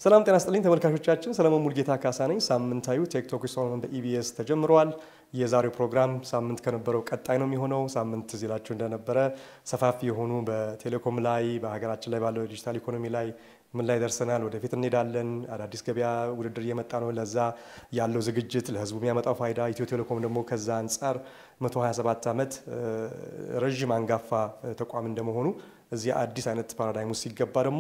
ሰላም ጤና ስጥልኝ ተመልካቾቻችን፣ ሰለሞን ሙልጌታ ካሳ ነኝ። ሳምንታዊ ቴክቶክ ሰሎሞን በኢቢኤስ ተጀምረዋል። የዛሬው ፕሮግራም ሳምንት ከነበረው ቀጣይ ነው የሚሆነው። ሳምንት እዚህ ላችሁ እንደነበረ ሰፋፊ የሆኑ በቴሌኮም ላይ በሀገራችን ላይ ባለው ዲጂታል ኢኮኖሚ ላይ ምን ላይ ደርሰናል፣ ወደፊት እንሄዳለን፣ አዳዲስ ገበያ ውድድር እየመጣ ነው፣ ለዛ ያለው ዝግጅት፣ ለህዝቡ የሚያመጣው ፋይዳ፣ ኢትዮ ቴሌኮም ደግሞ ከዛ አንጻር 127 ዓመት ረዥም አንጋፋ ተቋም እንደመሆኑ እዚህ አዲስ አይነት ፓራዳይም ውስጥ ሲገባ ደግሞ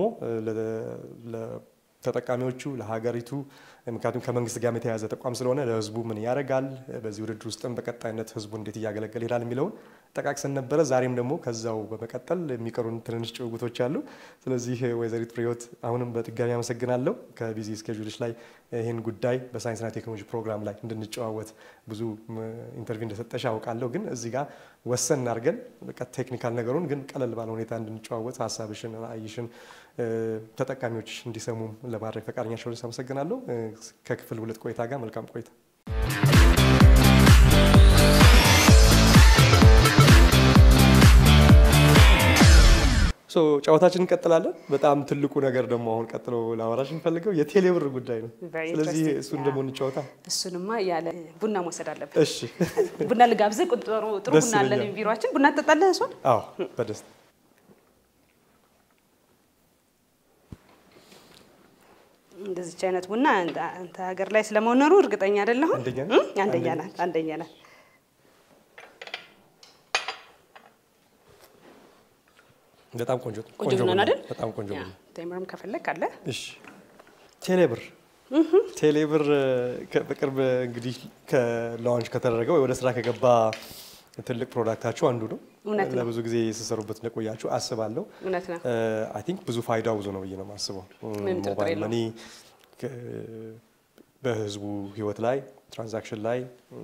ተጠቃሚዎቹ ለሀገሪቱ ምክንያቱም ከመንግስት ጋር የተያያዘ ተቋም ስለሆነ ለህዝቡ ምን ያደርጋል፣ በዚህ ውድድር ውስጥም በቀጣይነት ህዝቡ እንዴት እያገለገለ ይሄዳል የሚለውን ጠቃቅሰን ነበረ። ዛሬም ደግሞ ከዛው በመቀጠል የሚቀሩን ትንንሽ ጭውውቶች አሉ። ስለዚህ ወይዘሪት ፍሬህይወት አሁንም በድጋሚ አመሰግናለሁ ከቢዚ ስኬጁልሽ ላይ ይህን ጉዳይ በሳይንስና ቴክኖሎጂ ፕሮግራም ላይ እንድንጨዋወት ብዙ ኢንተርቪው እንደሰጠሽ አውቃለሁ። ግን እዚህ ጋር ወሰን አድርገን በቃ ቴክኒካል ነገሩን ግን ቀለል ባለ ሁኔታ እንድንጨዋወት ሀሳብሽን፣ ራዕይሽን ተጠቃሚዎች እንዲሰሙም ለማድረግ ፈቃደኛ ሸሆነች አመሰግናለሁ። ከክፍል ሁለት ቆይታ ጋር መልካም ቆይታ። ጨዋታችን እንቀጥላለን። በጣም ትልቁ ነገር ደግሞ አሁን ቀጥሎ ላወራሽ የምፈልገው የቴሌብር ጉዳይ ነው። ስለዚህ እሱን ደግሞ እንጫወታ። እሱንማ ያለ ቡና መውሰድ አለብን። እሺ፣ ቡና ልጋብዝህ። ጥሩ ጥሩ ቡና አለን ቢሮችን። ቡና ትጠጣለህ? እሱን አዎ፣ በደስታ እንደዚች አይነት ቡና አንተ ሀገር ላይ ስለመኖሩ እርግጠኛ አይደለሁም። አንደኛ አንደኛ ናት፣ አንደኛ ናት። በጣም ቆንጆ ቆንጆ ቡና አይደል? በጣም ቆንጆ ቡና። ቴምርም ከፈለግ አለ። እሺ፣ ቴሌብር ቴሌብር በቅርብ እንግዲህ ከላውንች ከተደረገ ወይ ወደ ስራ ከገባ ትልቅ ፕሮዳክታችሁ አንዱ ነው። እውነት ነው። ለብዙ ጊዜ ሲሰሩበት እንደቆያችሁ አስባለሁ። እውነት ነው። አይ ቲንክ ብዙ ፋይዳው ብዙ ነው ብዬ ነው የማስበው። ምንም ጥርጥር ሞባይል የለውም። መኒ በህዝቡ ህይወት ላይ ትራንዛክሽን ላይ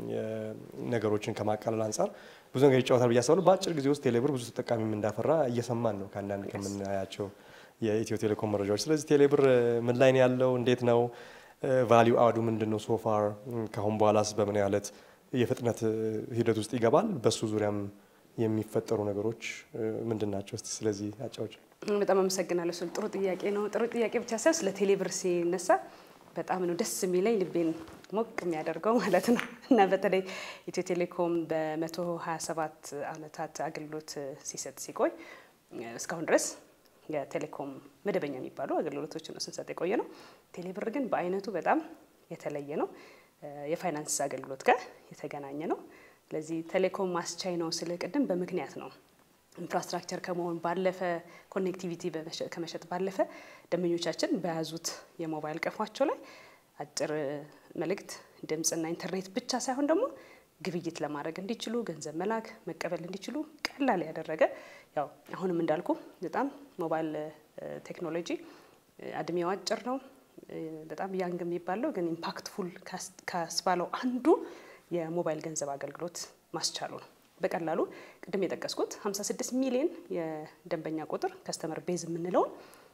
ነገሮችን ከማቃለል አንጻር ብዙ ነገር ይጫወታል ብዬ አስባለሁ። በአጭር ጊዜ ውስጥ ቴሌብር ብዙ ተጠቃሚም እንዳፈራ እየሰማን ነው ከአንዳንድ ከምናያቸው የኢትዮ ቴሌኮም መረጃዎች። ስለዚህ ቴሌብር ምን ላይ ነው ያለው? እንዴት ነው ቫሊዩ አዱ ምንድን ነው? ሶፋር ከአሁን በኋላስ በምን ያለት የፍጥነት ሂደት ውስጥ ይገባል? በሱ ዙሪያም የሚፈጠሩ ነገሮች ምንድን ናቸው? እስቲ ስለዚህ አጫዎች። በጣም አመሰግናለሁ። እሱን ጥሩ ጥያቄ ነው። ጥሩ ጥያቄ ብቻ ሳይሆን ስለ ቴሌብር ሲነሳ በጣም ነው ደስ የሚለኝ ልቤን ሞቅ የሚያደርገው ማለት ነው እና በተለይ ኢትዮ ቴሌኮም በ127 ዓመታት አገልግሎት ሲሰጥ ሲቆይ እስካሁን ድረስ የቴሌኮም መደበኛ የሚባሉ አገልግሎቶችን ነው ስንሰጥ የቆየ ነው። ቴሌብር ግን በአይነቱ በጣም የተለየ ነው። የፋይናንስ አገልግሎት ጋር የተገናኘ ነው። ስለዚህ ቴሌኮም አስቻይ ነው ስለ ቅድም በምክንያት ነው። ኢንፍራስትራክቸር ከመሆን ባለፈ ኮኔክቲቪቲ ከመሸጥ ባለፈ ደንበኞቻችን በያዙት የሞባይል ቀፏቸው ላይ አጭር መልእክት፣ ድምፅና ኢንተርኔት ብቻ ሳይሆን ደግሞ ግብይት ለማድረግ እንዲችሉ ገንዘብ መላክ መቀበል እንዲችሉ ቀላል ያደረገ ያው አሁንም እንዳልኩ በጣም ሞባይል ቴክኖሎጂ እድሜው አጭር ነው። በጣም ያንግ የሚባለው ግን ኢምፓክትፉል ካስባለው አንዱ የሞባይል ገንዘብ አገልግሎት ማስቻሉ ነው። በቀላሉ ቅድም የጠቀስኩት 56 ሚሊዮን የደንበኛ ቁጥር ከስተመር ቤዝ የምንለውን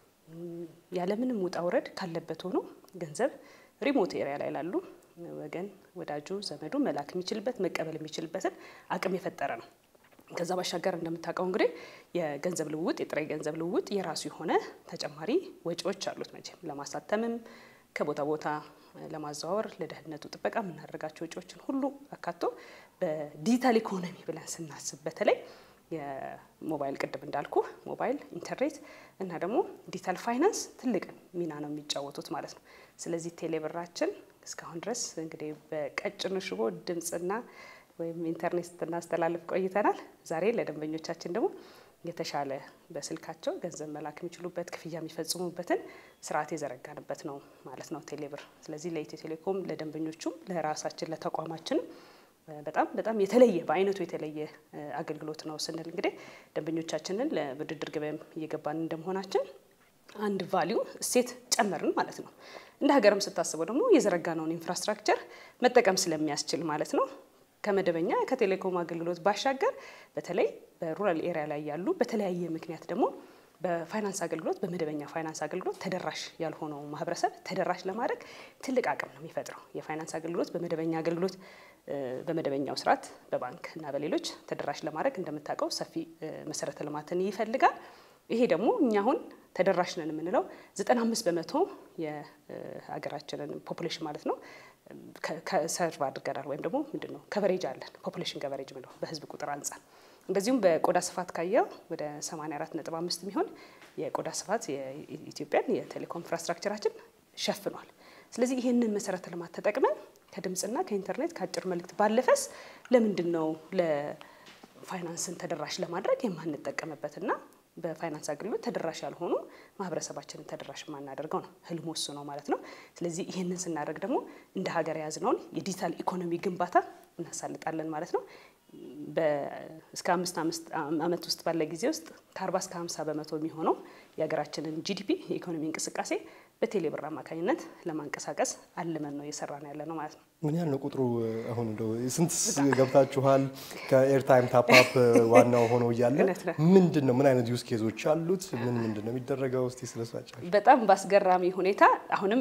ያለምንም ውጣ ውረድ ካለበት ሆኖ ገንዘብ ሪሞት ኤሪያ ላይ ላሉ ወገን ወዳጁ ዘመዱ መላክ የሚችልበት መቀበል የሚችልበትን አቅም የፈጠረ ነው። ከዛ ባሻገር እንደምታውቀው እንግዲህ የገንዘብ ልውውጥ የጥሬ ገንዘብ ልውውጥ የራሱ የሆነ ተጨማሪ ወጪዎች አሉት። መቼም ለማሳተምም ከቦታ ቦታ ለማዘዋወር ለደህንነቱ ጥበቃ የምናደርጋቸው ወጪዎችን ሁሉ አካቶ በዲጂታል ኢኮኖሚ ብለን ስናስብ በተለይ የሞባይል ቅድም እንዳልኩ ሞባይል ኢንተርኔት እና ደግሞ ዲጂታል ፋይናንስ ትልቅ ሚና ነው የሚጫወቱት ማለት ነው። ስለዚህ ቴሌብራችን እስካሁን ድረስ እንግዲህ በቀጭኑ ሽቦ ድምፅና ወይም ኢንተርኔት ስናስተላልፍ ቆይተናል። ዛሬ ለደንበኞቻችን ደግሞ የተሻለ በስልካቸው ገንዘብ መላክ የሚችሉበት ክፍያ የሚፈጽሙበትን ስርዓት የዘረጋንበት ነው ማለት ነው ቴሌብር። ስለዚህ ለኢትዮ ቴሌኮም ለደንበኞቹም ለራሳችን ለተቋማችንም በጣም በጣም የተለየ በአይነቱ የተለየ አገልግሎት ነው ስንል እንግዲህ ደንበኞቻችንን ለውድድር ገበያም እየገባን እንደመሆናችን አንድ ቫሊዩ እሴት ጨመርን ማለት ነው። እንደ ሀገርም ስታስበው ደግሞ የዘረጋነውን ኢንፍራስትራክቸር መጠቀም ስለሚያስችል ማለት ነው ከመደበኛ ከቴሌኮም አገልግሎት ባሻገር በተለይ በሩራል ኤሪያ ላይ ያሉ በተለያየ ምክንያት ደግሞ በፋይናንስ አገልግሎት በመደበኛ ፋይናንስ አገልግሎት ተደራሽ ያልሆነው ማህበረሰብ ተደራሽ ለማድረግ ትልቅ አቅም ነው የሚፈጥረው። የፋይናንስ አገልግሎት በመደበኛ አገልግሎት በመደበኛው ስርዓት በባንክ እና በሌሎች ተደራሽ ለማድረግ እንደምታውቀው ሰፊ መሰረተ ልማትን ይፈልጋል። ይሄ ደግሞ እኛ አሁን ተደራሽ ነን የምንለው 95 በመቶ የሀገራችንን ፖፑሌሽን ማለት ነው ሰርቭ አድርገናል ወይም ደግሞ ምንድን ነው ከቨሬጅ አለን ፖፑሌሽን ከቨሬጅ ምለው በህዝብ ቁጥር አንጻር እንደዚሁም በቆዳ ስፋት ካየው ወደ 84.5 የሚሆን የቆዳ ስፋት የኢትዮጵያን የቴሌኮም ኢንፍራስትራክቸራችን ሸፍኗል። ስለዚህ ይህንን መሰረተ ልማት ተጠቅመን ከድምፅና ከኢንተርኔት ከአጭር መልእክት ባለፈስ ለምንድን ነው ለፋይናንስን ተደራሽ ለማድረግ የማንጠቀምበትና በፋይናንስ አገልግሎት ተደራሽ ያልሆኑ ማህበረሰባችንን ተደራሽ የማናደርገው ነው። ህልሙ እሱ ነው ማለት ነው። ስለዚህ ይህንን ስናደርግ ደግሞ እንደ ሀገር የያዝነውን የዲጂታል ኢኮኖሚ ግንባታ እናሳልጣለን ማለት ነው። እስከ አምስት ዓመት ውስጥ ባለ ጊዜ ውስጥ ከአርባ እስከ ሀምሳ በመቶ የሚሆነው የሀገራችንን ጂዲፒ የኢኮኖሚ እንቅስቃሴ በቴሌብር አማካኝነት ለማንቀሳቀስ አልመን ነው እየሰራ ነው ያለ ነው ማለት ነው። ምን ያህል ነው ቁጥሩ? አሁን እንደው ስንት ገብታችኋል? ከኤርታይም ታፕአፕ ዋናው ሆኖ እያለ ምንድን ነው ምን አይነት ዩዝ ኬዞች አሉት? ምን ምንድን ነው የሚደረገው? እስቲ ስለሷቸው። በጣም በአስገራሚ ሁኔታ አሁንም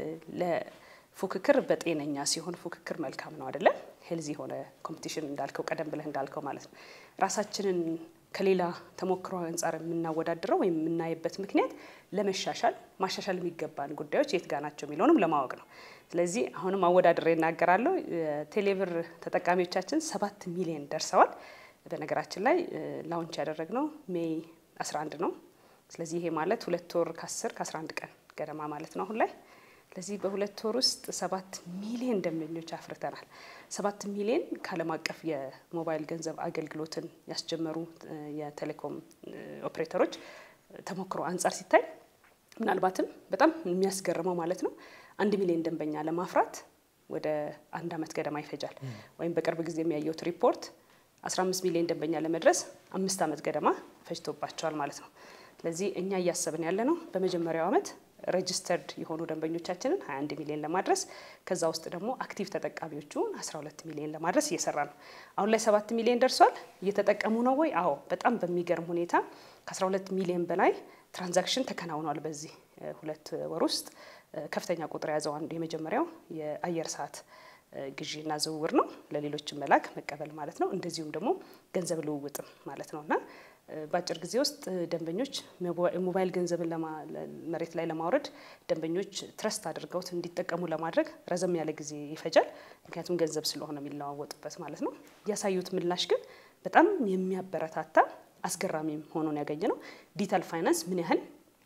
ፉክክር በጤነኛ ሲሆን ፉክክር መልካም ነው አይደለም? ሄልዚ የሆነ ኮምፒቲሽን እንዳልከው ቀደም ብለህ እንዳልከው ማለት ነው። ራሳችንን ከሌላ ተሞክሮ አንጻር የምናወዳድረው ወይም የምናይበት ምክንያት ለመሻሻል ማሻሻል የሚገባን ጉዳዮች የት ጋ ናቸው የሚለውንም ለማወቅ ነው። ስለዚህ አሁንም አወዳድሬ እናገራለሁ። ቴሌብር ተጠቃሚዎቻችን ሰባት ሚሊዮን ደርሰዋል። በነገራችን ላይ ላውንች ያደረግነው ሜይ 11 ነው። ስለዚህ ይሄ ማለት ሁለት ወር ከ10 ከ11 ቀን ገደማ ማለት ነው አሁን ላይ ስለዚህ በሁለት ወር ውስጥ ሰባት ሚሊዮን ደንበኞች አፍርተናል። ሰባት ሚሊዮን ከዓለም አቀፍ የሞባይል ገንዘብ አገልግሎትን ያስጀመሩ የቴሌኮም ኦፕሬተሮች ተሞክሮ አንጻር ሲታይ ምናልባትም በጣም የሚያስገርመው ማለት ነው አንድ ሚሊዮን ደንበኛ ለማፍራት ወደ አንድ ዓመት ገደማ ይፈጃል። ወይም በቅርብ ጊዜ የሚያየውት ሪፖርት 15 ሚሊዮን ደንበኛ ለመድረስ አምስት ዓመት ገደማ ፈጅቶባቸዋል ማለት ነው። ስለዚህ እኛ እያሰብን ያለ ነው በመጀመሪያው ዓመት ሬጅስተርድ የሆኑ ደንበኞቻችንን 21 ሚሊዮን ለማድረስ ከዛ ውስጥ ደግሞ አክቲቭ ተጠቃሚዎቹን 12 ሚሊዮን ለማድረስ እየሰራ ነው። አሁን ላይ 7 ሚሊዮን ደርሷል። እየተጠቀሙ ነው ወይ? አዎ፣ በጣም በሚገርም ሁኔታ ከ12 ሚሊዮን በላይ ትራንዛክሽን ተከናውኗል። በዚህ ሁለት ወር ውስጥ ከፍተኛ ቁጥር የያዘው አንዱ የመጀመሪያው የአየር ሰዓት ግዢና ዝውውር ነው። ለሌሎችም መላክ መቀበል ማለት ነው። እንደዚሁም ደግሞ ገንዘብ ልውውጥም ማለት ነው እና በአጭር ጊዜ ውስጥ ደንበኞች ሞባይል ገንዘብን መሬት ላይ ለማውረድ ደንበኞች ትረስት አድርገውት እንዲጠቀሙ ለማድረግ ረዘም ያለ ጊዜ ይፈጃል። ምክንያቱም ገንዘብ ስለሆነ የሚለዋወጡበት ማለት ነው። ያሳዩት ምላሽ ግን በጣም የሚያበረታታ አስገራሚም ሆኖን ያገኘ ነው። ዲጂታል ፋይናንስ ምን ያህል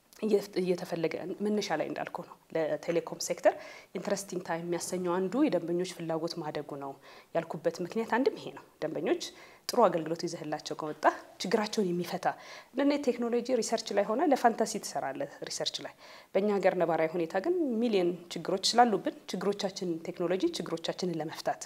እየተፈለገ መነሻ ላይ እንዳልከው ነው። ለቴሌኮም ሴክተር ኢንትረስቲንግ ታይም የሚያሰኘው አንዱ የደንበኞች ፍላጎት ማደጉ ነው ያልኩበት ምክንያት አንድም ይሄ ነው። ደንበኞች ጥሩ አገልግሎት ይዘህላቸው ከወጣ ችግራቸውን የሚፈታ እንደነ ቴክኖሎጂ ሪሰርች ላይ ሆነ ለፋንታሲ ትሰራለህ ሪሰርች ላይ። በእኛ ሀገር ነባራዊ ሁኔታ ግን ሚሊዮን ችግሮች ስላሉብን ችግሮቻችን ቴክኖሎጂ ችግሮቻችንን ለመፍታት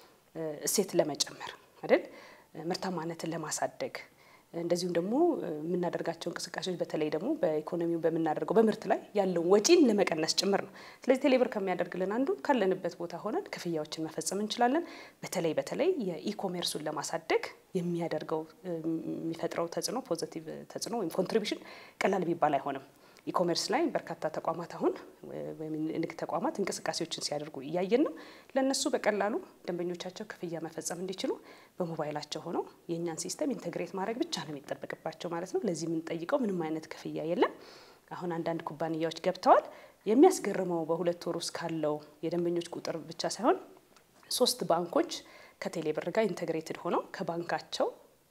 እሴት ለመጨመር አይደል ምርታማነትን ለማሳደግ እንደዚሁም ደግሞ የምናደርጋቸው እንቅስቃሴዎች በተለይ ደግሞ በኢኮኖሚው በምናደርገው በምርት ላይ ያለውን ወጪን ለመቀነስ ጭምር ነው። ስለዚህ ቴሌብር ከሚያደርግልን አንዱ ካለንበት ቦታ ሆነን ክፍያዎችን መፈጸም እንችላለን። በተለይ በተለይ የኢኮሜርሱን ለማሳደግ የሚያደርገው የሚፈጥረው ተጽዕኖ ፖዘቲቭ ተጽዕኖ ወይም ኮንትሪቢሽን ቀላል ቢባል አይሆንም። ኢኮሜርስ ላይ በርካታ ተቋማት አሁን ወይም ንግድ ተቋማት እንቅስቃሴዎችን ሲያደርጉ እያየን ነው። ለእነሱ በቀላሉ ደንበኞቻቸው ክፍያ መፈጸም እንዲችሉ በሞባይላቸው ሆነው የእኛን ሲስተም ኢንተግሬት ማድረግ ብቻ ነው የሚጠበቅባቸው ማለት ነው። ለዚህ የምንጠይቀው ምንም አይነት ክፍያ የለም። አሁን አንዳንድ ኩባንያዎች ገብተዋል። የሚያስገርመው በሁለት ወር ውስጥ ካለው የደንበኞች ቁጥር ብቻ ሳይሆን ሶስት ባንኮች ከቴሌብር ጋር ኢንተግሬትድ ሆነው ከባንካቸው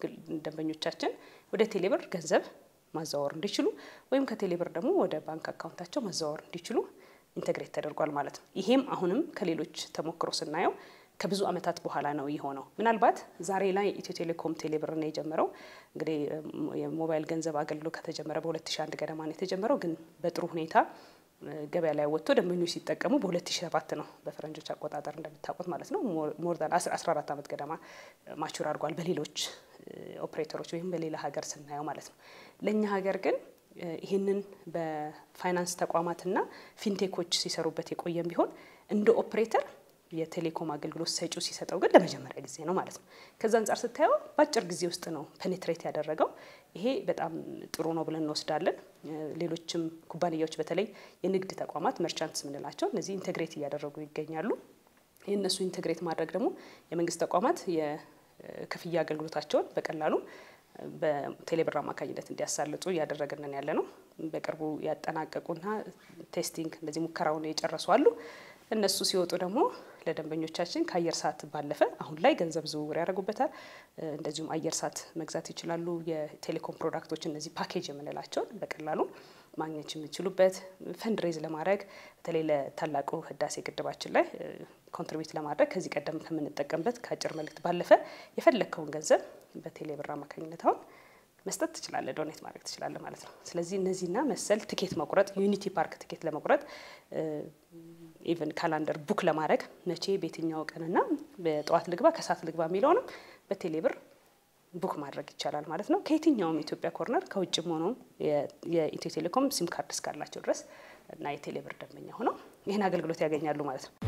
ደንበኞቻችን ወደ ቴሌብር ገንዘብ ማዘዋወር እንዲችሉ ወይም ከቴሌብር ደግሞ ወደ ባንክ አካውንታቸው ማዘዋወር እንዲችሉ ኢንተግሬት ተደርጓል ማለት ነው። ይሄም አሁንም ከሌሎች ተሞክሮ ስናየው ከብዙ ዓመታት በኋላ ነው የሆነው። ምናልባት ዛሬ ላይ ኢትዮ ቴሌኮም ቴሌብር ነው የጀመረው። እንግዲህ የሞባይል ገንዘብ አገልግሎት ከተጀመረ በ2001 ገደማ ነው የተጀመረው። ግን በጥሩ ሁኔታ ገበያ ላይ ወጥቶ ደንበኞች ሲጠቀሙ በ2007 ነው በፈረንጆች አቆጣጠር እንደምታውቁት ማለት ነው። ሞር ዛን 14 ዓመት ገደማ ማቹር አድርጓል በሌሎች ኦፕሬተሮች ወይም በሌላ ሀገር ስናየው ማለት ነው። ለእኛ ሀገር ግን ይህንን በፋይናንስ ተቋማትና ፊንቴኮች ሲሰሩበት የቆየም ቢሆን እንደ ኦፕሬተር የቴሌኮም አገልግሎት ሰጪው ሲሰጠው ግን ለመጀመሪያ ጊዜ ነው ማለት ነው። ከዛ አንጻር ስታየው በአጭር ጊዜ ውስጥ ነው ፔኔትሬት ያደረገው። ይሄ በጣም ጥሩ ነው ብለን እንወስዳለን። ሌሎችም ኩባንያዎች በተለይ የንግድ ተቋማት መርቻንትስ የምንላቸው እነዚህ ኢንቴግሬት እያደረጉ ይገኛሉ። የእነሱ ኢንቴግሬት ማድረግ ደግሞ የመንግስት ተቋማት የክፍያ አገልግሎታቸውን በቀላሉ በቴሌብር አማካኝነት እንዲያሳልጡ እያደረግንን ያለ ነው። በቅርቡ ያጠናቀቁና ቴስቲንግ እንደዚህ ሙከራውን የጨረሱ አሉ። እነሱ ሲወጡ ደግሞ ለደንበኞቻችን ከአየር ሰዓት ባለፈ አሁን ላይ ገንዘብ ዝውውር ያደርጉበታል። እንደዚሁም አየር ሰዓት መግዛት ይችላሉ። የቴሌኮም ፕሮዳክቶች እነዚህ ፓኬጅ የምንላቸውን በቀላሉ ማግኘት የሚችሉበት ፈንድሬዝ ለማድረግ በተለይ ለታላቁ ህዳሴ ግድባችን ላይ ኮንትሪቢዩት ለማድረግ ከዚህ ቀደም ከምንጠቀምበት ከአጭር መልእክት ባለፈ የፈለግከውን ገንዘብ በቴሌብር አማካኝነት አሁን መስጠት ትችላለህ፣ ዶኔት ማድረግ ትችላለህ ማለት ነው። ስለዚህ እነዚህና መሰል ትኬት መቁረጥ ዩኒቲ ፓርክ ትኬት ለመቁረጥ ኢቨን ካላንደር ቡክ ለማድረግ መቼ በየትኛው ቀንና በጠዋት ልግባ ከሰዓት ልግባ የሚለውንም በቴሌብር ቡክ ማድረግ ይቻላል ማለት ነው። ከየትኛውም የኢትዮጵያ ኮርነር ከውጭም ሆኖ የኢትዮ ቴሌኮም ሲም ካርድ እስካላቸው ድረስ እና የቴሌብር ደንበኛ ሆነው ይህን አገልግሎት ያገኛሉ ማለት ነው።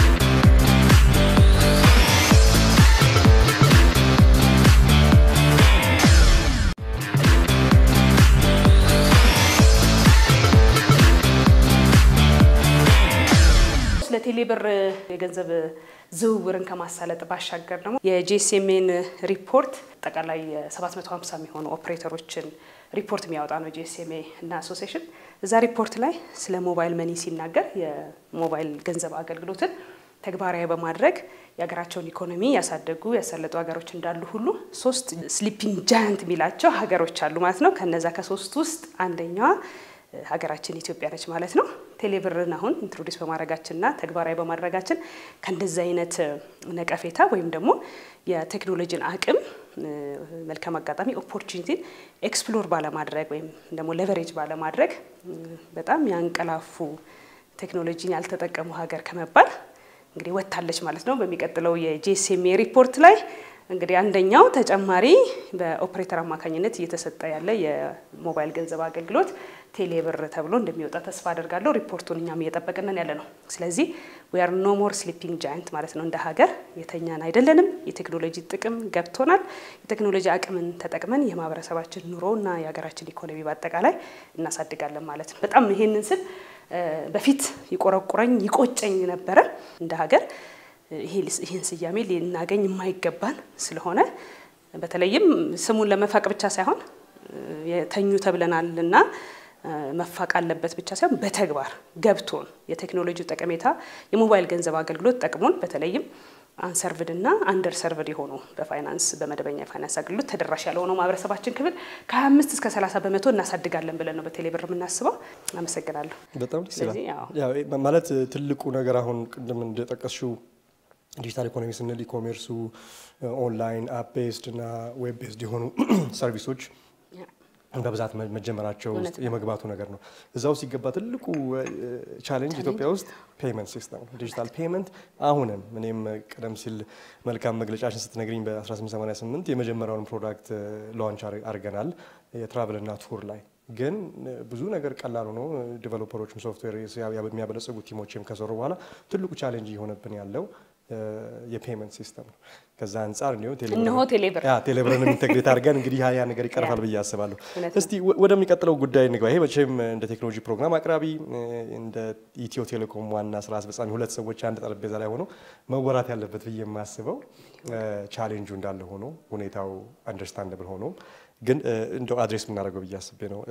ለቴሌብር የገንዘብ ዝውውርን ከማሳለጥ ባሻገር ደግሞ የጂኤስኤምኤን ሪፖርት አጠቃላይ 750 የሚሆኑ ኦፕሬተሮችን ሪፖርት የሚያወጣ ነው ጂኤስኤምኤ እና አሶሲሽን። እዛ ሪፖርት ላይ ስለ ሞባይል መኒ ሲናገር የሞባይል ገንዘብ አገልግሎትን ተግባራዊ በማድረግ የሀገራቸውን ኢኮኖሚ ያሳደጉ ያሳለጡ ሀገሮች እንዳሉ ሁሉ ሶስት ስሊፒንግ ጃያንት የሚላቸው ሀገሮች አሉ ማለት ነው። ከነዛ ከሶስት ውስጥ አንደኛዋ ሀገራችን ኢትዮጵያ ነች ማለት ነው። ቴሌብርን አሁን ኢንትሮዲስ በማድረጋችንና ተግባራዊ በማድረጋችን ከእንደዚህ አይነት ነቀፌታ ወይም ደግሞ የቴክኖሎጂን አቅም መልካም አጋጣሚ ኦፖርቹኒቲን ኤክስፕሎር ባለማድረግ ወይም ደግሞ ሌቨሬጅ ባለማድረግ በጣም ያንቀላፉ ቴክኖሎጂን ያልተጠቀሙ ሀገር ከመባል እንግዲህ ወጥታለች ማለት ነው። በሚቀጥለው የጂኤስኤምኤ ሪፖርት ላይ እንግዲህ አንደኛው ተጨማሪ በኦፕሬተር አማካኝነት እየተሰጠ ያለ የሞባይል ገንዘብ አገልግሎት ቴሌብር ተብሎ እንደሚወጣ ተስፋ አደርጋለሁ። ሪፖርቱን እኛም እየጠበቅንን ያለ ነው። ስለዚህ ዊ አር ኖ ሞር ስሊፒንግ ጃይንት ማለት ነው። እንደ ሀገር የተኛን አይደለንም። የቴክኖሎጂ ጥቅም ገብቶናል። የቴክኖሎጂ አቅምን ተጠቅመን የማህበረሰባችን ኑሮ እና የሀገራችን ኢኮኖሚ በአጠቃላይ እናሳድጋለን ማለት ነው። በጣም ይሄንን ስል በፊት ይቆረቁረኝ ይቆጨኝ ነበረ እንደ ሀገር ይህን ስያሜ ልናገኝ የማይገባን ስለሆነ በተለይም ስሙን ለመፋቅ ብቻ ሳይሆን የተኙ ተብለናል እና መፋቅ አለበት ብቻ ሳይሆን በተግባር ገብቶን የቴክኖሎጂ ጠቀሜታ የሞባይል ገንዘብ አገልግሎት ጠቅሞን በተለይም አንሰርቭድ እና አንደር ሰርቭድ የሆኑ በፋይናንስ በመደበኛ የፋይናንስ አገልግሎት ተደራሽ ያልሆነው ማህበረሰባችን ክፍል ከ25 እስከ 30 በመቶ እናሳድጋለን ብለን ነው በቴሌብር የምናስበው። አመሰግናለሁ። በጣም ደስ ይላል። ማለት ትልቁ ነገር አሁን ቅድም እንደጠቀስሽው ዲጂታል ኢኮኖሚ ስንል ኢኮሜርሱ ኦንላይን አፕ ቤዝድ እና ዌብ ቤዝድ የሆኑ ሰርቪሶች በብዛት መጀመራቸው ውስጥ የመግባቱ ነገር ነው። እዛ ውስጥ ሲገባ ትልቁ ቻሌንጅ ኢትዮጵያ ውስጥ ፔመንት ሲስተም ነው። ዲጂታል ፔመንት አሁንም እኔም ቀደም ሲል መልካም መግለጫችን ስትነግሪኝ በ1888 የመጀመሪያውን ፕሮዳክት ላንች አድርገናል የትራቭልና ቱር ላይ ግን ብዙ ነገር ቀላል ሆኖ ዲቨሎፐሮችም ሶፍትዌር የሚያበለጽጉ ቲሞችም ከሰሩ በኋላ ትልቁ ቻሌንጅ እየሆነብን ያለው የፔመንት ሲስተም ነው። ከዛ አንጻር እንዲሁ እነሆ ቴሌብር ቴሌብርን ኢንቴግሬት አድርገን እንግዲህ ያ ነገር ይቀርፋል ብዬ አስባለሁ። እስቲ ወደሚቀጥለው ጉዳይ እንግባ። ይሄ መቼም እንደ ቴክኖሎጂ ፕሮግራም አቅራቢ እንደ ኢትዮ ቴሌኮም ዋና ስራ አስፈጻሚ ሁለት ሰዎች አንድ ጠረጴዛ ላይ ሆኖ መወራት ያለበት ብዬ የማስበው ቻሌንጁ እንዳለ ሆኖ ሁኔታው አንደርስታንደብል ሆኖ ግን እንደው አድሬስ የምናደርገው ብዬ አስቤ ነው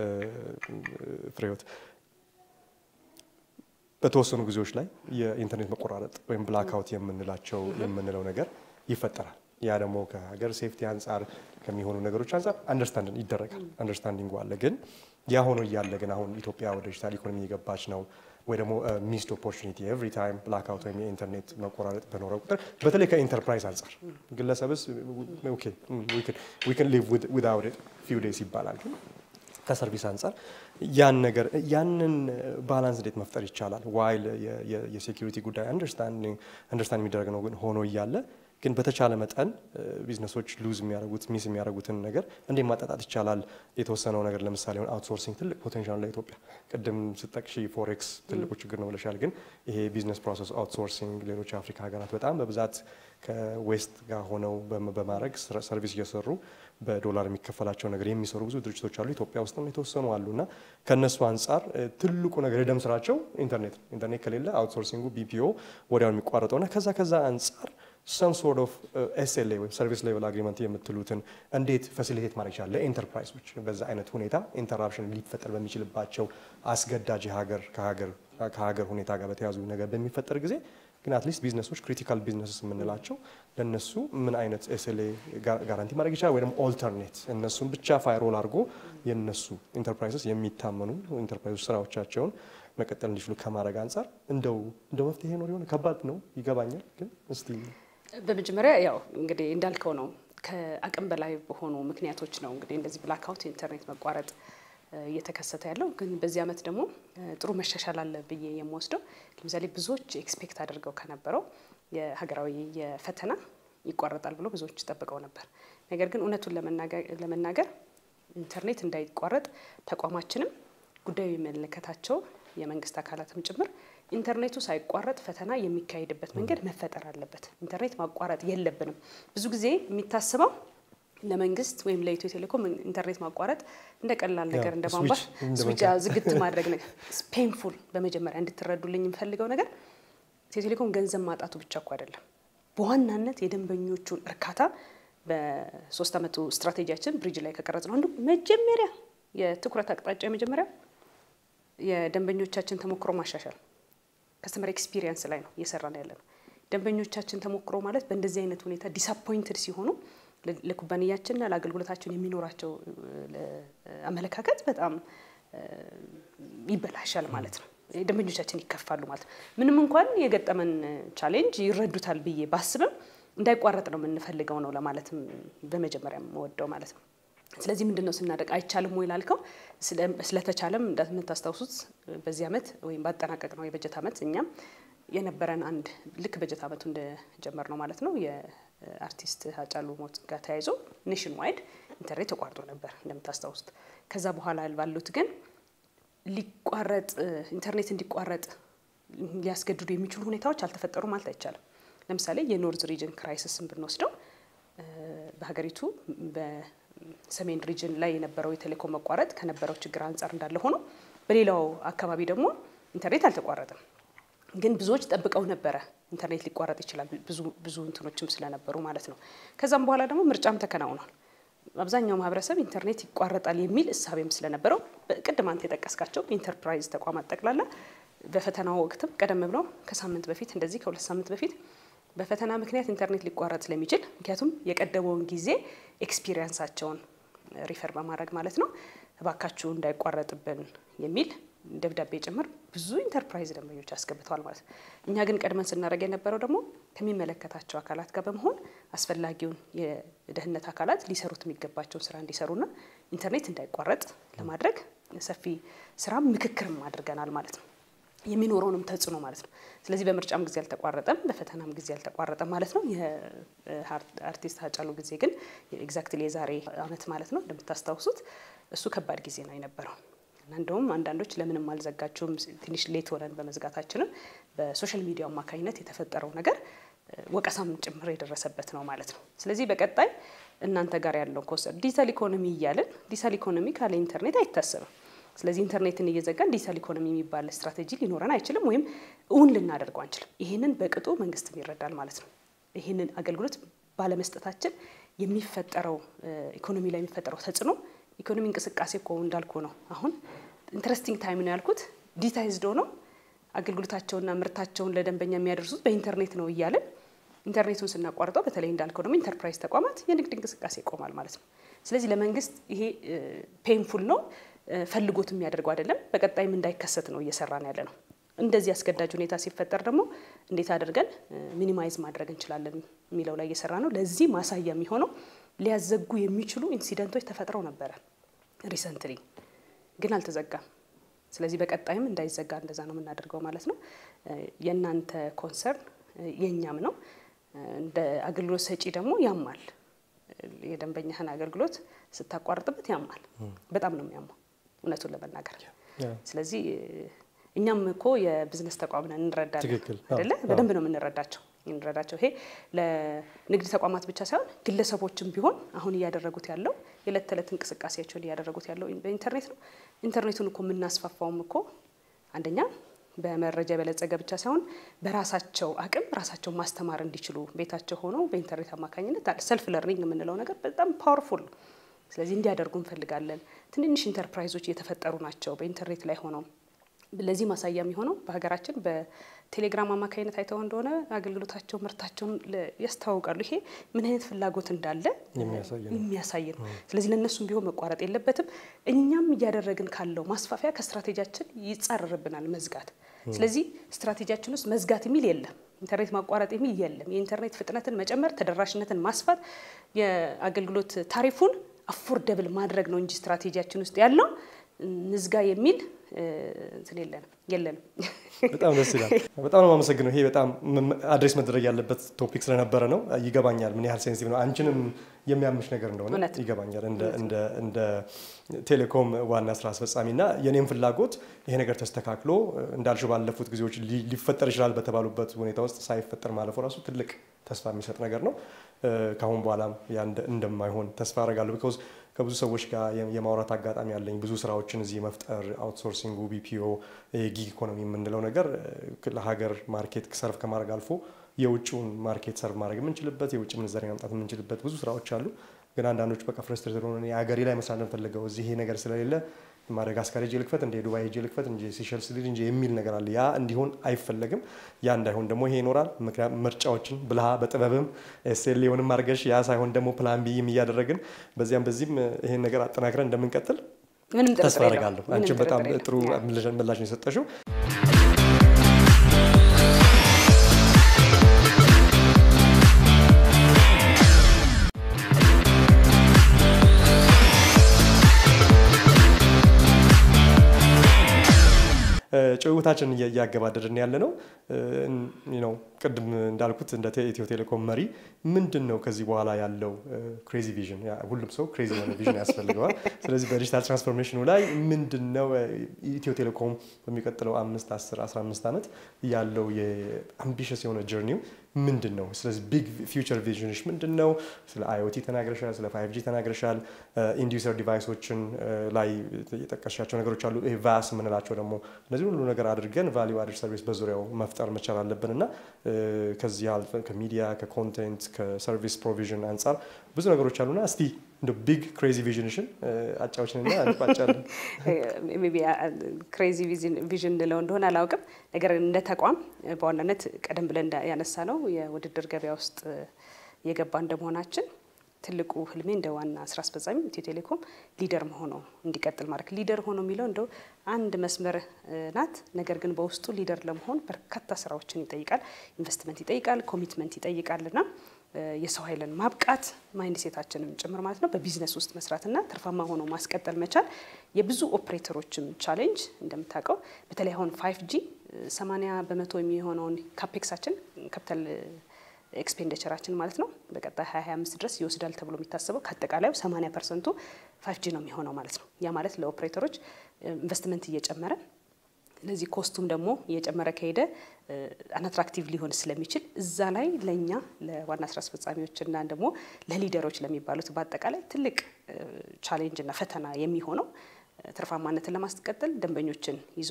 ፍሬህይወት በተወሰኑ ጊዜዎች ላይ የኢንተርኔት መቆራረጥ ወይም ብላክአውት የምንላቸው የምንለው ነገር ይፈጠራል። ያ ደግሞ ከሀገር ሴፍቲ አንጻር ከሚሆኑ ነገሮች አንጻር አንደርስታንድ ይደረጋል። አንደርስታንዲንግ አለ። ግን ያ ሆኖ እያለ ግን አሁን ኢትዮጵያ ወደ ዲጂታል ኢኮኖሚ እየገባች ነው ወይ ደግሞ ሚስድ ኦፖርቹኒቲ ኤቭሪ ታይም ብላክአውት ወይም የኢንተርኔት መቆራረጥ በኖረ ቁጥር በተለይ ከኢንተርፕራይዝ አንጻር ግለሰብስ ዊ ካን ሊቭ ዊዛውት ኢት ፊው ዴይስ ይባላል ግን ከሰርቪስ አንጻር ያን ነገር ያንን ባላንስ እንዴት መፍጠር ይቻላል? ዋይል የሴኪሪቲ ጉዳይ አንደርስታንድ የሚደረግ ነው ግን ሆኖ እያለ ግን በተቻለ መጠን ቢዝነሶች ሉዝ የሚያደርጉት ሚስ የሚያደርጉትን ነገር እንዴት ማጣጣት ይቻላል? የተወሰነው ነገር ለምሳሌ ሆን አውትሶርሲንግ ትልቅ ፖቴንሻል ለኢትዮጵያ ቅድም ስጠቅሺ ፎሬክስ ትልቁ ችግር ነው ብለሻል። ግን ይሄ ቢዝነስ ፕሮሰስ አውትሶርሲንግ ሌሎች የአፍሪካ ሀገራት በጣም በብዛት ከዌስት ጋር ሆነው በማድረግ ሰርቪስ እየሰሩ በዶላር የሚከፈላቸው ነገር የሚሰሩ ብዙ ድርጅቶች አሉ። ኢትዮጵያ ውስጥም የተወሰኑ አሉ እና ከእነሱ አንጻር ትልቁ ነገር የደም ስራቸው ኢንተርኔት ነው። ኢንተርኔት ከሌለ አውትሶርሲንጉ ቢፒኦ ወዲያው የሚቋረጠው እና ከዛ ከዛ አንጻር ሰም ሶርት ኦፍ ኤስኤልኤ ወይም ሰርቪስ ሌቨል አግሪመንት የምትሉትን እንዴት ፋሲሊቴት ማድረግ ይችላል ለኢንተርፕራይዞች በዛ አይነት ሁኔታ ኢንተራፕሽን ሊፈጠር በሚችልባቸው አስገዳጅ ሀገር ከሀገር ሁኔታ ጋር በተያዙ ነገር በሚፈጠር ጊዜ ግን አትሊስት ቢዝነሶች ክሪቲካል ቢዝነስ የምንላቸው ለእነሱ ምን አይነት ኤስኤልኤ ጋራንቲ ማድረግ ይችላል ወይ ደግሞ ኦልተርኔት እነሱን ብቻ ፋይሮል አድርጎ የእነሱ ኢንተርፕራይዞች የሚታመኑ ኢንተርፕራይዞች ስራዎቻቸውን መቀጠል እንዲችሉ ከማድረግ አንጻር እንደው እንደ መፍትሄ ነው ሊሆን ከባድ ነው ይገባኛል። ግን እስቲ በመጀመሪያ ያው እንግዲህ እንዳልከው ነው ከአቅም በላይ በሆኑ ምክንያቶች ነው እንግዲህ እንደዚህ ብላክአውት የኢንተርኔት መቋረጥ እየተከሰተ ያለው ግን በዚህ ዓመት ደግሞ ጥሩ መሻሻል አለ ብዬ የምወስደው ለምሳሌ ብዙዎች ኤክስፔክት አድርገው ከነበረው የሀገራዊ የፈተና ይቋረጣል ብሎ ብዙዎች ጠብቀው ነበር። ነገር ግን እውነቱን ለመናገር ኢንተርኔት እንዳይቋረጥ ተቋማችንም ጉዳዩ የሚመለከታቸው የመንግስት አካላትም ጭምር ኢንተርኔቱ ሳይቋረጥ ፈተና የሚካሄድበት መንገድ መፈጠር አለበት። ኢንተርኔት ማቋረጥ የለብንም። ብዙ ጊዜ የሚታስበው ለመንግስት ወይም ለኢትዮ ቴሌኮም ኢንተርኔት ማቋረጥ እንደ ቀላል ነገር እንደ ቧንቧ ስዊች ዝግት ማድረግ ነገር ፔንፉል። በመጀመሪያ እንድትረዱልኝ የምፈልገው ነገር ኢትዮ ቴሌኮም ገንዘብ ማጣቱ ብቻ እኮ አይደለም። በዋናነት የደንበኞቹን እርካታ በሶስት ዓመቱ ስትራቴጂያችን ብሪጅ ላይ ከቀረጽ ነው አንዱ መጀመሪያ የትኩረት አቅጣጫ የመጀመሪያ የደንበኞቻችን ተሞክሮ ማሻሻል ከስተመር ኤክስፒሪየንስ ላይ ነው እየሰራን ያለ ነው። ደንበኞቻችን ተሞክሮ ማለት በእንደዚህ አይነት ሁኔታ ዲስአፖይንትድ ሲሆኑ ለኩባንያችንና ለአገልግሎታችን የሚኖራቸው አመለካከት በጣም ይበላሻል ማለት ነው። ደንበኞቻችን ይከፋሉ ማለት ነው። ምንም እንኳን የገጠመን ቻሌንጅ ይረዱታል ብዬ ባስብም እንዳይቋረጥ ነው የምንፈልገው ነው ለማለትም በመጀመሪያ የምወደው ማለት ነው። ስለዚህ ምንድን ነው ስናደርግ አይቻልም ወይ ላልከው፣ ስለተቻለም እንደምታስታውሱት በዚህ ዓመት ወይም ባጠናቀቅ ነው የበጀት ዓመት እኛም የነበረን አንድ ልክ በጀት ዓመቱ እንደጀመር ነው ማለት ነው የአርቲስት ሃጫሉ ሞት ጋር ተያይዞ ኔሽን ዋይድ ኢንተርኔት ተቋርጦ ነበር እንደምታስታውሱት። ከዛ በኋላ ባሉት ግን ሊቋረጥ ኢንተርኔት እንዲቋረጥ ሊያስገድዱ የሚችሉ ሁኔታዎች አልተፈጠሩም ማለት አይቻልም። ለምሳሌ የኖርዝ ሪጅን ክራይሲስን ብንወስደው በሀገሪቱ በሰሜን ሪጅን ላይ የነበረው የቴሌኮም መቋረጥ ከነበረው ችግር አንጻር እንዳለ ሆኖ በሌላው አካባቢ ደግሞ ኢንተርኔት አልተቋረጠም። ግን ብዙዎች ጠብቀው ነበረ ኢንተርኔት ሊቋረጥ ይችላል ብዙ ብዙ እንትኖችም ስለነበሩ ማለት ነው። ከዛም በኋላ ደግሞ ምርጫም ተከናውኗል። አብዛኛው ማህበረሰብ ኢንተርኔት ይቋረጣል የሚል እሳቤም ስለነበረው ቅድም አንተ የጠቀስካቸው ኢንተርፕራይዝ ተቋማት ጠቅላላ በፈተናው ወቅትም ቀደም ብለው ከሳምንት በፊት እንደዚህ ከሁለት ሳምንት በፊት በፈተና ምክንያት ኢንተርኔት ሊቋረጥ ስለሚችል ምክንያቱም የቀደመውን ጊዜ ኤክስፒሪየንሳቸውን ሪፈር በማድረግ ማለት ነው እባካችሁ እንዳይቋረጥብን የሚል ደብዳቤ ጭምር ብዙ ኢንተርፕራይዝ ደንበኞች አስገብተዋል ማለት ነው። እኛ ግን ቀድመን ስናደርግ የነበረው ደግሞ ከሚመለከታቸው አካላት ጋር በመሆን አስፈላጊውን የደህንነት አካላት ሊሰሩት የሚገባቸውን ስራ እንዲሰሩና ኢንተርኔት እንዳይቋረጥ ለማድረግ ሰፊ ስራ ምክክርም አድርገናል ማለት ነው። የሚኖረውንም ተጽዕኖ ማለት ነው። ስለዚህ በምርጫም ጊዜ አልተቋረጠም፣ በፈተናም ጊዜ አልተቋረጠም ማለት ነው። የአርቲስት ሃጫሉ ጊዜ ግን ኤግዛክትሊ የዛሬ አመት ማለት ነው እንደምታስታውሱት እሱ ከባድ ጊዜ ነው የነበረው እና እንደውም አንዳንዶች ለምንም አልዘጋችሁም ትንሽ ሌት ሆነን በመዝጋታችንም በሶሻል ሚዲያ አማካኝነት የተፈጠረው ነገር ወቀሳም ጭምር የደረሰበት ነው ማለት ነው። ስለዚህ በቀጣይ እናንተ ጋር ያለው ኮንሰፕት ዲጂታል ኢኮኖሚ እያልን ዲጂታል ኢኮኖሚ ካለ ኢንተርኔት አይታሰብም። ስለዚህ ኢንተርኔትን እየዘጋን ዲጂታል ኢኮኖሚ የሚባል ስትራቴጂ ሊኖረን አይችልም፣ ወይም እውን ልናደርገው አንችልም። ይህንን በቅጡ መንግስትም ይረዳል ማለት ነው። ይህንን አገልግሎት ባለመስጠታችን የሚፈጠረው ኢኮኖሚ ላይ የሚፈጠረው ተጽዕኖ ኢኮኖሚ እንቅስቃሴ እኮ እንዳልኩ ነው። አሁን ኢንትረስቲንግ ታይም ነው ያልኩት ዲጂታይዝድ ሆነው አገልግሎታቸውና ምርታቸውን ለደንበኛ የሚያደርሱት በኢንተርኔት ነው እያለን ኢንተርኔቱን ስናቋርጠው በተለይ እንዳልከው ደግሞ ኢንተርፕራይዝ ተቋማት የንግድ እንቅስቃሴ ይቆማል ማለት ነው። ስለዚህ ለመንግስት ይሄ ፔንፉል ነው ፈልጎት የሚያደርገው አይደለም። በቀጣይም እንዳይከሰት ነው እየሰራን ያለ ነው። እንደዚህ አስገዳጅ ሁኔታ ሲፈጠር ደግሞ እንዴት አድርገን ሚኒማይዝ ማድረግ እንችላለን የሚለው ላይ እየሰራ ነው። ለዚህ ማሳያ የሚሆነው ሊያዘጉ የሚችሉ ኢንሲደንቶች ተፈጥረው ነበረ ሪሰንትሊ፣ ግን አልተዘጋም። ስለዚህ በቀጣይም እንዳይዘጋ እንደዛ ነው የምናደርገው ማለት ነው። የእናንተ ኮንሰርን የእኛም ነው። እንደ አገልግሎት ሰጪ ደግሞ ያማል። የደንበኛህን አገልግሎት ስታቋርጥበት ያማል። በጣም ነው የሚያማው እውነቱን ለመናገር ስለዚህ እኛም እኮ የቢዝነስ ተቋም ነን እንረዳለን አይደለ? በደንብ ነው የምንረዳቸው እንረዳቸው። ይሄ ለንግድ ተቋማት ብቻ ሳይሆን ግለሰቦችም ቢሆን አሁን እያደረጉት ያለው የዕለት ተዕለት እንቅስቃሴያቸውን እያደረጉት ያለው በኢንተርኔት ነው። ኢንተርኔቱን እኮ የምናስፋፋውም እኮ አንደኛ በመረጃ የበለጸገ ብቻ ሳይሆን በራሳቸው አቅም ራሳቸው ማስተማር እንዲችሉ ቤታቸው ሆነው በኢንተርኔት አማካኝነት ሰልፍ ለርኒንግ የምንለው ነገር በጣም ፓወርፉል ነው። ስለዚህ እንዲያደርጉ እንፈልጋለን። ትንንሽ ኢንተርፕራይዞች እየተፈጠሩ ናቸው በኢንተርኔት ላይ ሆነው ለዚህ ማሳያ የሚሆነው በሀገራችን በቴሌግራም አማካኝነት አይተው እንደሆነ አገልግሎታቸው ምርታቸውን ያስተዋውቃሉ። ይሄ ምን አይነት ፍላጎት እንዳለ የሚያሳይ ነው። ስለዚህ ለእነሱም ቢሆን መቋረጥ የለበትም። እኛም እያደረግን ካለው ማስፋፊያ ከስትራቴጂያችን ይጻረርብናል መዝጋት። ስለዚህ ስትራቴጂያችን ውስጥ መዝጋት የሚል የለም። ኢንተርኔት ማቋረጥ የሚል የለም። የኢንተርኔት ፍጥነትን መጨመር፣ ተደራሽነትን ማስፋት፣ የአገልግሎት ታሪፉን አፎርደብል ማድረግ ነው እንጂ ስትራቴጂያችን ውስጥ ያለው ንዝጋ የሚል እንትን የለንም የለንም። በጣም ደስ ይላል። በጣም ነው የማመሰግነው። ይሄ በጣም አድሬስ መደረግ ያለበት ቶፒክ ስለነበረ ነው። ይገባኛል ምን ያህል ሴንሲቲቭ ነው። አንቺንም የሚያምሽ ነገር እንደሆነ ይገባኛል። እንደ ቴሌኮም ዋና ስራ አስፈጻሚ እና የኔም ፍላጎት ይሄ ነገር ተስተካክሎ እንዳልሽው ባለፉት ጊዜዎች ሊፈጠር ይችላል በተባሉበት ሁኔታ ውስጥ ሳይፈጠር ማለፉ ራሱ ትልቅ ተስፋ የሚሰጥ ነገር ነው። ከአሁን በኋላም ያ እንደማይሆን ተስፋ አደርጋለሁ። ቢኮዝ ከብዙ ሰዎች ጋር የማውራት አጋጣሚ ያለኝ ብዙ ስራዎችን እዚህ መፍጠር አውትሶርሲንጉ፣ ቢፒኦ፣ ጊግ ኢኮኖሚ የምንለው ነገር ለሀገር ማርኬት ሰርቭ ከማድረግ አልፎ የውጭውን ማርኬት ሰርቭ ማድረግ የምንችልበት የውጭ ምንዛሬ ማምጣት የምንችልበት ብዙ ስራዎች አሉ። ግን አንዳንዶች በቃ ፍረስትሬትድ ሆነ የሀገሬ ላይ መስራት የምፈልገው እዚህ ይሄ ነገር ስለሌለ ማደጋስካር ሄጄ ልክፈት እንደ ዱባይ ሄጄ ልክፈት እንጂ ሲሸልስ ልጅ እንጂ የሚል ነገር አለ። ያ እንዲሆን አይፈለግም። ያ እንዳይሆን ደግሞ ይሄ ይኖራል። ምክንያቱም ምርጫዎችን ብልሃ በጥበብም ኤስኤልኤውንም አድርገሽ ያ ሳይሆን ደግሞ ፕላን ቢም እያደረግን በዚያም በዚህም ይሄን ነገር አጠናክረን እንደምንቀጥል ተስፋ አደርጋለሁ። አንቺም በጣም ጥሩ ምላሽ ነው የሰጠሽው። ጭውውታችን እያገባደድን ያለ ነው። ቅድም እንዳልኩት እንደ ኢትዮ ቴሌኮም መሪ ምንድን ነው ከዚህ በኋላ ያለው ክሬዚ ቪዥን? ሁሉም ሰው ክሬዚ የሆነ ቪዥን ያስፈልገዋል። ስለዚህ በዲጂታል ትራንስፎርሜሽኑ ላይ ምንድን ነው ኢትዮ ቴሌኮም በሚቀጥለው አምስት አስር አስራ አምስት ዓመት ያለው የአምቢሽስ የሆነ ጀርኒው ምንድን ነው? ስለዚህ ቢግ ፊውቸር ቪዥንሽ ምንድን ነው? ስለ አይኦቲ ተናግረሻል፣ ስለ ፋይቭ ጂ ተናግረሻል። ኢንዲዩሰር ዲቫይሶችን ላይ የጠቀሻቸው ነገሮች አሉ። ይሄ ቫስ የምንላቸው ደግሞ እነዚህ ሁሉ ነገር አድርገን ቫሊዩ አድድ ሰርቪስ በዙሪያው መፍጠር መቻል አለብን እና ከዚህ አልፈን ከሚዲያ ከኮንቴንት ከሰርቪስ ፕሮቪዥን አንጻር ብዙ ነገሮች አሉና እስቲ እንደ ቢግ ክሬዚ ቪዥንሽን አጫዎችንና እንቋጫለን። ክሬዚ ቪዥን እንለው እንደሆነ አላውቅም። ነገር እንደ ተቋም በዋናነት ቀደም ብለን ያነሳ ነው የውድድር ገበያ ውስጥ የገባ እንደመሆናችን ትልቁ ህልሜ እንደ ዋና ስራ አስፈጻሚ ኢትዮ ቴሌኮም ሊደር መሆኑ እንዲቀጥል ማድረግ ሊደር ሆኖ የሚለው እንደው አንድ መስመር ናት። ነገር ግን በውስጡ ሊደር ለመሆን በርካታ ስራዎችን ይጠይቃል። ኢንቨስትመንት ይጠይቃል፣ ኮሚትመንት ይጠይቃል እና የሰው ኃይልን ማብቃት ማይንድ ሴታችንም ጭምር ማለት ነው። በቢዝነስ ውስጥ መስራትና ትርፋማ ሆኖ ማስቀጠል መቻል የብዙ ኦፕሬተሮችም ቻሌንጅ እንደምታውቀው፣ በተለይ አሁን ፋይቭ ጂ 80 በመቶ የሚሆነውን ካፔክሳችን ካፒታል ኤክስፔንዲቸራችን ማለት ነው በቀጣይ 2025 ድረስ ይወስዳል ተብሎ የሚታሰበው ከአጠቃላዩ 80 ፐርሰንቱ ፋይቭ ጂ ነው የሚሆነው ማለት ነው። ያ ማለት ለኦፕሬተሮች ኢንቨስትመንት እየጨመረ ለዚህ ኮስቱም ደግሞ እየጨመረ ከሄደ አንአትራክቲቭ ሊሆን ስለሚችል እዛ ላይ ለእኛ ለዋና ስራ አስፈጻሚዎችና ደግሞ ለሊደሮች ለሚባሉት በአጠቃላይ ትልቅ ቻሌንጅና ፈተና የሚሆነው ትርፋማነትን ለማስቀጠል ደንበኞችን ይዞ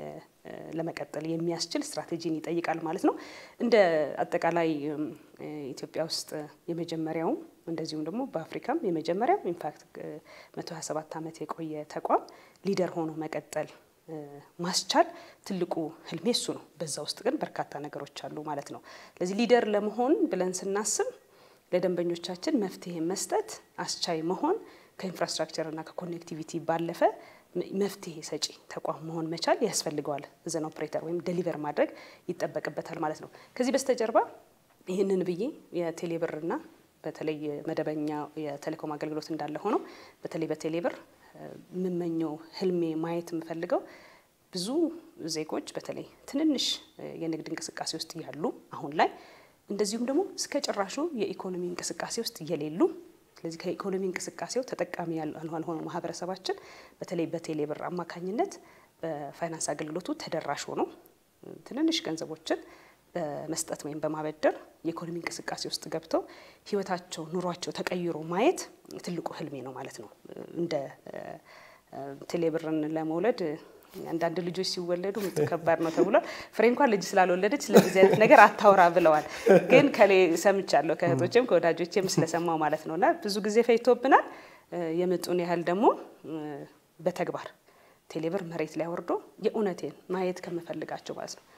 ለመቀጠል የሚያስችል ስትራቴጂን ይጠይቃል ማለት ነው። እንደ አጠቃላይ ኢትዮጵያ ውስጥ የመጀመሪያውም እንደዚሁም ደግሞ በአፍሪካም የመጀመሪያው ኢንፋክት 127 ዓመት የቆየ ተቋም ሊደር ሆኖ መቀጠል ማስቻል ትልቁ ህልሜ እሱ ነው። በዛ ውስጥ ግን በርካታ ነገሮች አሉ ማለት ነው። ስለዚህ ሊደር ለመሆን ብለን ስናስብ ለደንበኞቻችን መፍትሄ መስጠት አስቻይ መሆን ከኢንፍራስትራክቸር እና ከኮኔክቲቪቲ ባለፈ መፍትሄ ሰጪ ተቋም መሆን መቻል ያስፈልገዋል። ዘን ኦፕሬተር ወይም ደሊቨር ማድረግ ይጠበቅበታል ማለት ነው። ከዚህ በስተጀርባ ይህንን ብዬ የቴሌብርና በተለይ መደበኛ የቴሌኮም አገልግሎት እንዳለ ሆኖ በተለይ በቴሌብር የምመኘው ህልሜ ማየት የምፈልገው ብዙ ዜጎች በተለይ ትንንሽ የንግድ እንቅስቃሴ ውስጥ ያሉ አሁን ላይ እንደዚሁም ደግሞ እስከ ጭራሹ የኢኮኖሚ እንቅስቃሴ ውስጥ የሌሉ ስለዚህ ከኢኮኖሚ እንቅስቃሴው ተጠቃሚ ያልሆነው ማህበረሰባችን በተለይ በቴሌብር አማካኝነት በፋይናንስ አገልግሎቱ ተደራሽ ሆኖ ትንንሽ ገንዘቦችን በመስጠት ወይም በማበደር የኢኮኖሚ እንቅስቃሴ ውስጥ ገብተው ህይወታቸው፣ ኑሯቸው ተቀይሮ ማየት ትልቁ ህልሜ ነው ማለት ነው። እንደ ቴሌብርን ለመውለድ አንዳንድ ልጆች ሲወለዱ ምጡ ከባድ ነው ተብሏል። ፍሬ እንኳን ልጅ ስላልወለደች ስለዚህ አይነት ነገር አታውራ ብለዋል። ግን ከሌ ሰምቻለሁ ከእህቶችም ከወዳጆችም ስለሰማው ማለት ነው። እና ብዙ ጊዜ ፈይቶብናል። የምጡን ያህል ደግሞ በተግባር ቴሌብር መሬት ላይ ወርዶ የእውነቴን ማየት ከምፈልጋቸው ማለት ነው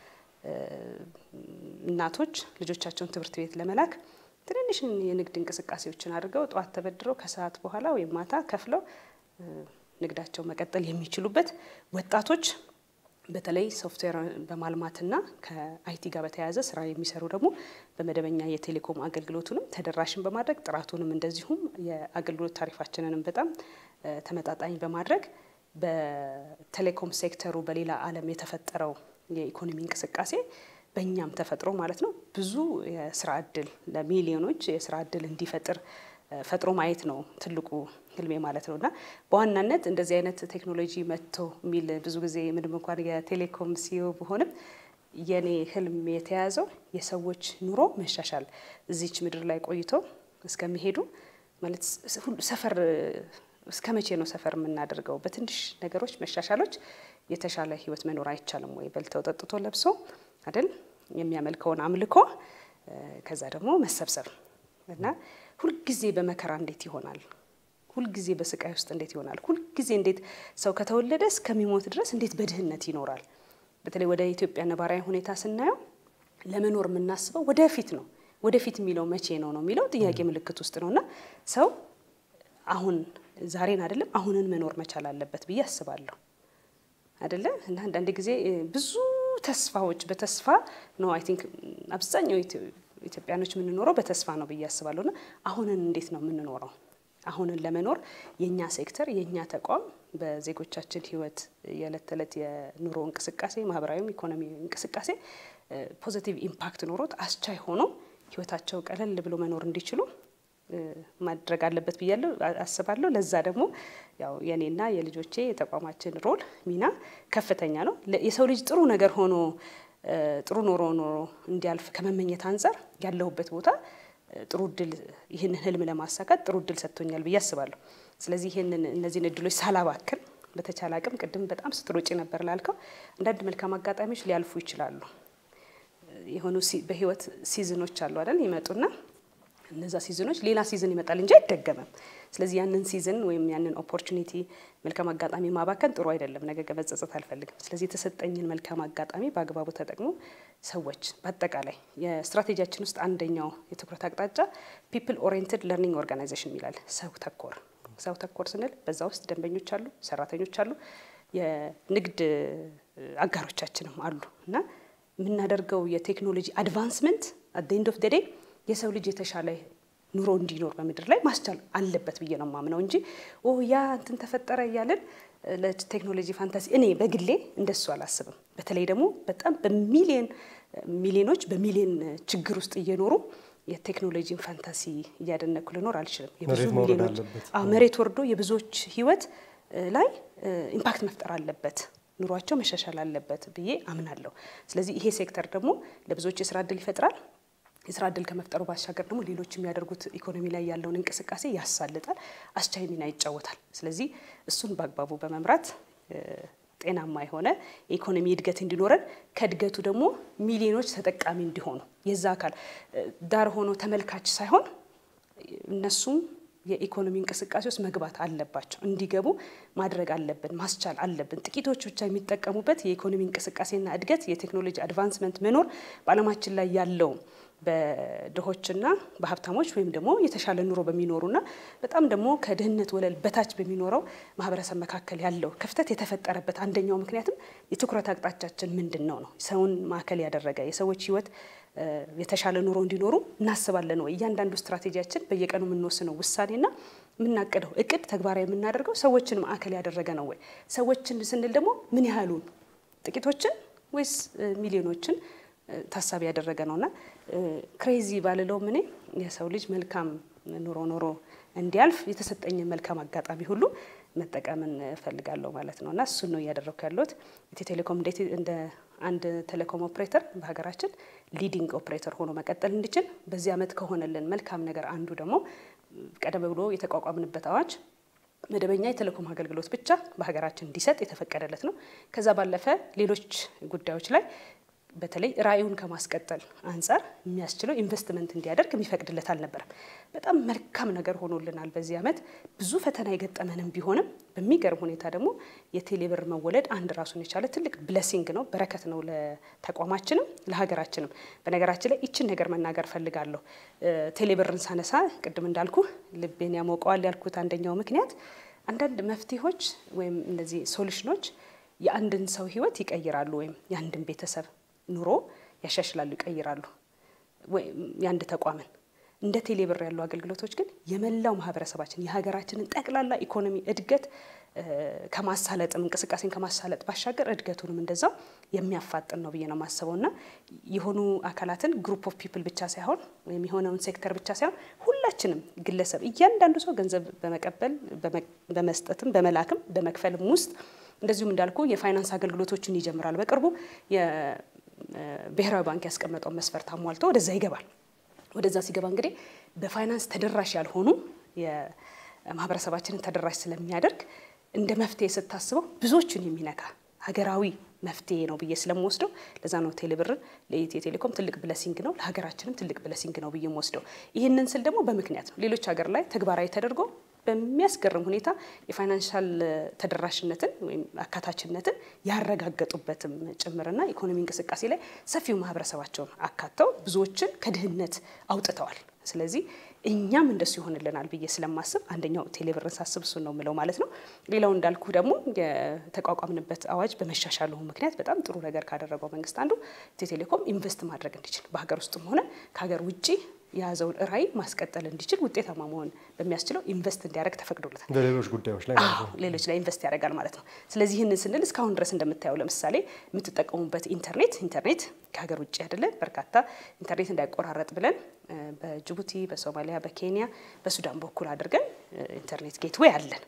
እናቶች ልጆቻቸውን ትምህርት ቤት ለመላክ ትንንሽ የንግድ እንቅስቃሴዎችን አድርገው ጠዋት ተበድረው ከሰዓት በኋላ ወይም ማታ ከፍለው ንግዳቸው መቀጠል የሚችሉበት ወጣቶች በተለይ ሶፍትዌር በማልማትና ከአይቲ ጋር በተያያዘ ስራ የሚሰሩ ደግሞ በመደበኛ የቴሌኮም አገልግሎቱንም ተደራሽን በማድረግ ጥራቱንም እንደዚሁም የአገልግሎት ታሪፋችንንም በጣም ተመጣጣኝ በማድረግ በቴሌኮም ሴክተሩ በሌላ ዓለም የተፈጠረው የኢኮኖሚ እንቅስቃሴ በእኛም ተፈጥሮ ማለት ነው ብዙ የስራ እድል ለሚሊዮኖች የስራ እድል እንዲፈጥር ፈጥሮ ማየት ነው ትልቁ ህልሜ ማለት ነው። እና በዋናነት እንደዚህ አይነት ቴክኖሎጂ መጥቶ የሚል ብዙ ጊዜ ምንም እንኳን የቴሌኮም ሲዮ ብሆንም የኔ ህልም የተያዘው የሰዎች ኑሮ መሻሻል እዚች ምድር ላይ ቆይቶ እስከሚሄዱ ማለት ሰፈር እስከ መቼ ነው ሰፈር የምናደርገው? በትንሽ ነገሮች መሻሻሎች የተሻለ ህይወት መኖር አይቻልም ወይ? በልተው ጠጥቶ ለብሶ አይደል የሚያመልከውን አምልኮ ከዛ ደግሞ መሰብሰብ እና ሁልጊዜ በመከራ እንዴት ይሆናል? ሁልጊዜ በስቃይ ውስጥ እንዴት ይሆናል? ሁልጊዜ እንዴት ሰው ከተወለደ እስከሚሞት ድረስ እንዴት በድህነት ይኖራል? በተለይ ወደ ኢትዮጵያ ነባራዊ ሁኔታ ስናየው ለመኖር የምናስበው ወደፊት ነው። ወደፊት የሚለው መቼ ነው ነው የሚለው ጥያቄ ምልክት ውስጥ ነው እና ሰው አሁን ዛሬን አይደለም አሁንን መኖር መቻል አለበት ብዬ አስባለሁ። አይደለም እና አንዳንድ ጊዜ ብዙ ተስፋዎች በተስፋ ነው አይ ቲንክ አብዛኛው ኢትዮጵያኖች የምንኖረው በተስፋ ነው ብዬ አስባለሁ። እና አሁንን እንዴት ነው የምንኖረው? አሁንን ለመኖር የእኛ ሴክተር የእኛ ተቋም በዜጎቻችን ህይወት የዕለት ተዕለት የኑሮ እንቅስቃሴ ማህበራዊም ኢኮኖሚ እንቅስቃሴ ፖዚቲቭ ኢምፓክት ኖሮት አስቻይ ሆኖ ህይወታቸው ቀለል ብሎ መኖር እንዲችሉ ማድረግ አለበት ብያለሁ አስባለሁ። ለዛ ደግሞ ያው የኔና የልጆቼ የተቋማችን ሮል ሚና ከፍተኛ ነው። የሰው ልጅ ጥሩ ነገር ሆኖ ጥሩ ኖሮ ኖሮ እንዲያልፍ ከመመኘት አንጻር ያለሁበት ቦታ ጥሩ እድል ይህንን ህልም ለማሳካት ጥሩ እድል ሰጥቶኛል ብዬ አስባለሁ። ስለዚህ ይህንን እነዚህን እድሎች ሳላባክን በተቻለ አቅም ቅድም በጣም ስትሮጪ ነበር ላልከው አንዳንድ መልካም አጋጣሚዎች ሊያልፉ ይችላሉ። የሆኑ በህይወት ሲዝኖች አሉ አይደል ይመጡና እነዛ ሲዝኖች ሌላ ሲዝን ይመጣል እንጂ አይደገምም። ስለዚህ ያንን ሲዝን ወይም ያንን ኦፖርቹኒቲ መልካም አጋጣሚ ማባከን ጥሩ አይደለም። ነገ መጸጸት አልፈልግም። ስለዚህ የተሰጠኝን መልካም አጋጣሚ በአግባቡ ተጠቅሞ ሰዎች በአጠቃላይ የስትራቴጂያችን ውስጥ አንደኛው የትኩረት አቅጣጫ ፒፕል ኦሪየንትድ ለርኒንግ ኦርጋናይዜሽን ይላል። ሰው ተኮር ሰው ተኮር ስንል በዛ ውስጥ ደንበኞች አሉ፣ ሰራተኞች አሉ፣ የንግድ አጋሮቻችንም አሉ እና የምናደርገው የቴክኖሎጂ አድቫንስመንት አት ኤንድ ኦፍ ደ ዴይ የሰው ልጅ የተሻለ ኑሮ እንዲኖር በምድር ላይ ማስቻል አለበት ብዬ ነው ማምነው እንጂ ኦ ያ እንትን ተፈጠረ እያለን ለቴክኖሎጂ ፋንታሲ እኔ በግሌ እንደሱ አላስብም። በተለይ ደግሞ በጣም በሚሊየን ሚሊዮኖች በሚሊዮን ችግር ውስጥ እየኖሩ የቴክኖሎጂን ፋንታሲ እያደነኩ ልኖር አልችልም። የብዙ ሚሊዮኖች መሬት ወርዶ የብዙዎች ህይወት ላይ ኢምፓክት መፍጠር አለበት ኑሯቸው መሻሻል አለበት ብዬ አምናለሁ። ስለዚህ ይሄ ሴክተር ደግሞ ለብዙዎች የስራ እድል ይፈጥራል። የስራ እድል ከመፍጠሩ ባሻገር ደግሞ ሌሎች የሚያደርጉት ኢኮኖሚ ላይ ያለውን እንቅስቃሴ ያሳልጣል፣ አስቻይ ሚና ይጫወታል። ስለዚህ እሱን በአግባቡ በመምራት ጤናማ የሆነ የኢኮኖሚ እድገት እንዲኖረን ከእድገቱ ደግሞ ሚሊዮኖች ተጠቃሚ እንዲሆኑ የዛ አካል ዳር ሆኖ ተመልካች ሳይሆን እነሱም የኢኮኖሚ እንቅስቃሴ ውስጥ መግባት አለባቸው። እንዲገቡ ማድረግ አለብን፣ ማስቻል አለብን። ጥቂቶች ብቻ የሚጠቀሙበት የኢኮኖሚ እንቅስቃሴና እድገት የቴክኖሎጂ አድቫንስመንት መኖር በዓለማችን ላይ ያለው በድሆችና በሀብታሞች ወይም ደግሞ የተሻለ ኑሮ በሚኖሩና በጣም ደግሞ ከድህነት ወለል በታች በሚኖረው ማህበረሰብ መካከል ያለው ክፍተት የተፈጠረበት አንደኛው ምክንያትም የትኩረት አቅጣጫችን ምንድን ነው ነው ሰውን ማዕከል ያደረገ የሰዎች ህይወት የተሻለ ኑሮ እንዲኖሩ እናስባለን ወይ? እያንዳንዱ ስትራቴጂያችን በየቀኑ የምንወስነው ውሳኔና የምናቅደው እቅድ ተግባራዊ የምናደርገው ሰዎችን ማዕከል ያደረገ ነው ወይ? ሰዎችን ስንል ደግሞ ምን ያህሉን ጥቂቶችን ወይስ ሚሊዮኖችን ታሳቢ ያደረገ ነውና ክሬዚ ባልለውም እኔ የሰው ልጅ መልካም ኑሮ ኖሮ እንዲያልፍ የተሰጠኝን መልካም አጋጣሚ ሁሉ መጠቀምን እፈልጋለሁ ማለት ነው እና እሱን ነው እያደረግኩ ያለሁት። ኢትዮ ቴሌኮም እንዴት እንደ አንድ ቴሌኮም ኦፕሬተር በሀገራችን ሊዲንግ ኦፕሬተር ሆኖ መቀጠል እንዲችል በዚህ ዓመት ከሆነልን መልካም ነገር አንዱ ደግሞ ቀደም ብሎ የተቋቋምንበት አዋጅ መደበኛ የቴሌኮም አገልግሎት ብቻ በሀገራችን እንዲሰጥ የተፈቀደለት ነው። ከዛ ባለፈ ሌሎች ጉዳዮች ላይ በተለይ ራዕዩን ከማስቀጠል አንጻር የሚያስችለው ኢንቨስትመንት እንዲያደርግ የሚፈቅድለት አልነበረም። በጣም መልካም ነገር ሆኖልናል። በዚህ ዓመት ብዙ ፈተና የገጠመንም ቢሆንም በሚገርም ሁኔታ ደግሞ የቴሌብር መወለድ አንድ ራሱን የቻለ ትልቅ ብለሲንግ ነው፣ በረከት ነው ለተቋማችንም ለሀገራችንም። በነገራችን ላይ ይችን ነገር መናገር ፈልጋለሁ። ቴሌብርን ሳነሳ ቅድም እንዳልኩ ልቤን ያሞቀዋል ያልኩት አንደኛው ምክንያት አንዳንድ መፍትሄዎች ወይም እነዚህ ሶሉሽኖች የአንድን ሰው ሕይወት ይቀይራሉ ወይም የአንድን ቤተሰብ ኑሮ ያሻሽላሉ፣ ይቀይራሉ። ወይም የአንድ ተቋምን እንደ ቴሌብር ያሉ አገልግሎቶች ግን የመላው ማህበረሰባችን የሀገራችንን ጠቅላላ ኢኮኖሚ እድገት ከማሳለጥም እንቅስቃሴን ከማሳለጥ ባሻገር እድገቱንም እንደዛው የሚያፋጥን ነው ብዬ ነው የማስበው እና የሆኑ አካላትን ግሩፕ ኦፍ ፒፕል ብቻ ሳይሆን ወይም የሆነውን ሴክተር ብቻ ሳይሆን ሁላችንም ግለሰብ እያንዳንዱ ሰው ገንዘብ በመቀበል በመስጠትም በመላክም በመክፈልም ውስጥ እንደዚሁም እንዳልኩ የፋይናንስ አገልግሎቶችን ይጀምራል። በቅርቡ የብሔራዊ ባንክ ያስቀመጠውን መስፈርት አሟልቶ ወደዛ ይገባል። ወደዛ ሲገባ እንግዲህ በፋይናንስ ተደራሽ ያልሆኑ የማህበረሰባችንን ተደራሽ ስለሚያደርግ እንደ መፍትሄ ስታስበው ብዙዎችን የሚነካ ሀገራዊ መፍትሄ ነው ብዬ ስለምወስደው ለዛ ነው ቴሌብርን ለኢትዮ ቴሌኮም ትልቅ ብለሲንግ ነው፣ ለሀገራችንም ትልቅ ብለሲንግ ነው ብዬ የምወስደው። ይህንን ስል ደግሞ በምክንያት ነው። ሌሎች ሀገር ላይ ተግባራዊ ተደርጎ በሚያስገርም ሁኔታ የፋይናንሻል ተደራሽነትን ወይም አካታችነትን ያረጋገጡበትም ጭምርና ኢኮኖሚ እንቅስቃሴ ላይ ሰፊው ማህበረሰባቸውን አካተው ብዙዎችን ከድህነት አውጥተዋል። ስለዚህ እኛም እንደሱ ይሆንልናል ብዬ ስለማስብ አንደኛው ቴሌብርን ሳስብ እሱን ነው የምለው ማለት ነው። ሌላው እንዳልኩ ደግሞ የተቋቋምንበት አዋጅ በመሻሻሉ ምክንያት በጣም ጥሩ ነገር ካደረገው መንግስት አንዱ ኢትዮ ቴሌኮም ኢንቨስት ማድረግ እንዲችል በሀገር ውስጥም ሆነ ከሀገር ውጭ የያዘውን ራዕይ ማስቀጠል እንዲችል ውጤታማ መሆን በሚያስችለው ኢንቨስት እንዲያደርግ ተፈቅዶለታል። በሌሎች ጉዳዮች ላይ ማለት ነው። ሌሎች ላይ ኢንቨስት ያደርጋል ማለት ነው። ስለዚህ ይህንን ስንል እስካሁን ድረስ እንደምታየው ለምሳሌ የምትጠቀሙበት ኢንተርኔት ኢንተርኔት ከሀገር ውጭ አይደለ በርካታ ኢንተርኔት እንዳይቆራረጥ ብለን በጅቡቲ፣ በሶማሊያ፣ በኬንያ፣ በሱዳን በኩል አድርገን ኢንተርኔት ጌትዌይ አለን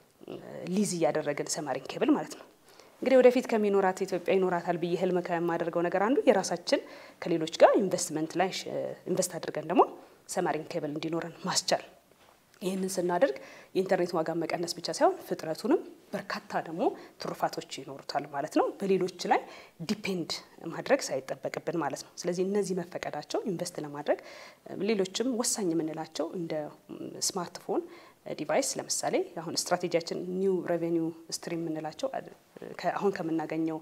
ሊዝ እያደረግን ሰማሪን ኬብል ማለት ነው። እንግዲህ ወደፊት ከሚኖራት ኢትዮጵያ ይኖራታል ብዬ ህልም ከማደርገው ነገር አንዱ የራሳችን ከሌሎች ጋር ኢንቨስትመንት ላይ ኢንቨስት አድርገን ደግሞ ሰማሪን ኬብል እንዲኖረን ማስቻል። ይህንን ስናደርግ የኢንተርኔት ዋጋ መቀነስ ብቻ ሳይሆን ፍጥነቱንም በርካታ ደግሞ ትሩፋቶች ይኖሩታል ማለት ነው። በሌሎች ላይ ዲፔንድ ማድረግ ሳይጠበቅብን ማለት ነው። ስለዚህ እነዚህ መፈቀዳቸው ኢንቨስት ለማድረግ ሌሎችም ወሳኝ የምንላቸው እንደ ስማርትፎን ዲቫይስ ለምሳሌ አሁን ስትራቴጂያችን ኒው ሬቬኒው ስትሪም የምንላቸው አሁን ከምናገኘው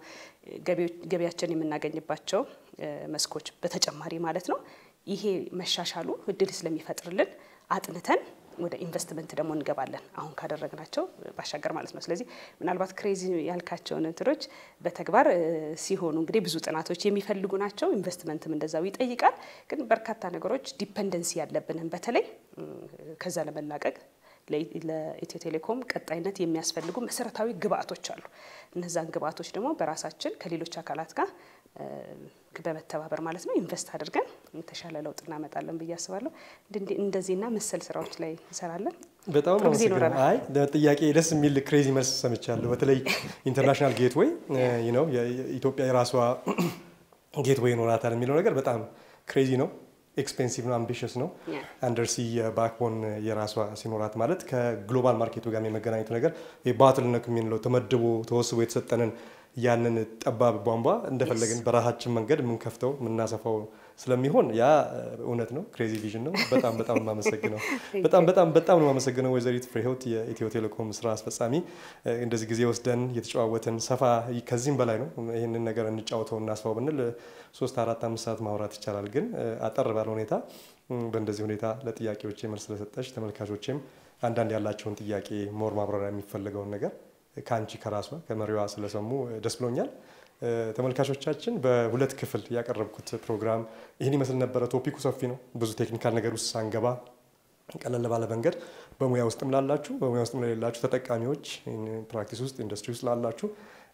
ገቢያችን የምናገኝባቸው መስኮች በተጨማሪ ማለት ነው። ይሄ መሻሻሉ እድል ስለሚፈጥርልን አጥንተን ወደ ኢንቨስትመንት ደግሞ እንገባለን አሁን ካደረግናቸው ባሻገር ማለት ነው። ስለዚህ ምናልባት ክሬዚ ያልካቸውን እንትኖች በተግባር ሲሆኑ እንግዲህ ብዙ ጥናቶች የሚፈልጉ ናቸው። ኢንቨስትመንትም እንደዛው ይጠይቃል። ግን በርካታ ነገሮች ዲፐንደንሲ ያለብንን በተለይ ከዛ ለመላቀቅ ለኢትዮ ቴሌኮም ቀጣይነት የሚያስፈልጉ መሰረታዊ ግብአቶች አሉ። እነዛን ግብአቶች ደግሞ በራሳችን ከሌሎች አካላት ጋር በመተባበር ማለት ነው ኢንቨስት አድርገን የተሻለ ለውጥ እናመጣለን ብዬ አስባለሁ። እንደዚህና መሰል ስራዎች ላይ እንሰራለን። በጣም ጥሩ ጊዜ አመሰግናለሁ። ይኖረናል። አይ ለጥያቄ ደስ የሚል ክሬዚ መልስ ሰምቻለሁ። በተለይ ኢንተርናሽናል ጌትዌይ ነው ኢትዮጵያ የራሷ ጌትዌይ ይኖራታል የሚለው ነገር በጣም ክሬዚ ነው። ኤክስፔንሲቭ ነው፣ አምቢሽስ ነው። Yeah. አንደርሲ ባክቦን የራሷ ሲኖራት ማለት ከግሎባል ማርኬቱ ጋር የመገናኘቱ ነገር ባትልነክ የምንለው ተመድቦ ተወስቦ የተሰጠንን ያንን ጠባብ ቧንቧ እንደፈለግን በራሳችን መንገድ የምንከፍተው የምናሰፋው ስለሚሆን ያ እውነት ነው። ክሬዚ ቪዥን ነው። በጣም በጣም የማመሰግነው በጣም በጣም በጣም ነው የማመሰግነው ወይዘሪት ፍሬህይወት የኢትዮ ቴሌኮም ስራ አስፈጻሚ። እንደዚህ ጊዜ ወስደን የተጨዋወትን ሰፋ ከዚህም በላይ ነው ይህንን ነገር እንጫወተው እናስፋው ብንል ሶስት አራት አምስት ሰዓት ማውራት ይቻላል። ግን አጠር ባለ ሁኔታ በእንደዚህ ሁኔታ ለጥያቄዎቼ መልስ ስለሰጠች ተመልካቾቼም አንዳንድ ያላቸውን ጥያቄ ሞር ማብራሪያ የሚፈልገውን ነገር ከአንቺ ከራሷ ከመሪዋ ስለሰሙ ደስ ብሎኛል። ተመልካቾቻችን በሁለት ክፍል ያቀረብኩት ፕሮግራም ይህን ይመስል ነበረ። ቶፒኩ ሰፊ ነው። ብዙ ቴክኒካል ነገር ውስጥ ሳንገባ ቀለል ባለ መንገድ በሙያ ውስጥም ላላችሁ በሙያ ውስጥም ለሌላችሁ ተጠቃሚዎች ፕራክቲስ ውስጥ ኢንዱስትሪ ውስጥ ላላችሁ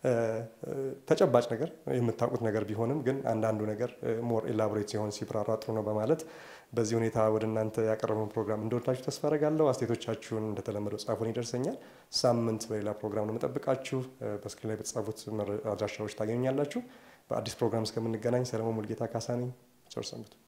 ተጨባጭ ነገር የምታውቁት ነገር ቢሆንም ግን አንዳንዱ ነገር ሞር ኤላቦሬት ሲሆን ሲብራራ ጥሩ ነው በማለት በዚህ ሁኔታ ወደ እናንተ ያቀረበውን ፕሮግራም እንደወዳችሁ ተስፋ አደርጋለሁ። አስተያየቶቻችሁን እንደተለመደው ጻፉን፣ ይደርሰኛል። ሳምንት በሌላ ፕሮግራም ነው የምጠብቃችሁ። በስክሪን ላይ በተጻፉት አድራሻዎች ታገኙኛላችሁ። በአዲስ ፕሮግራም እስከምንገናኝ ሰለሞን ሙልጌታ ካሳ ነኝ። ቸር ሰንብቱ።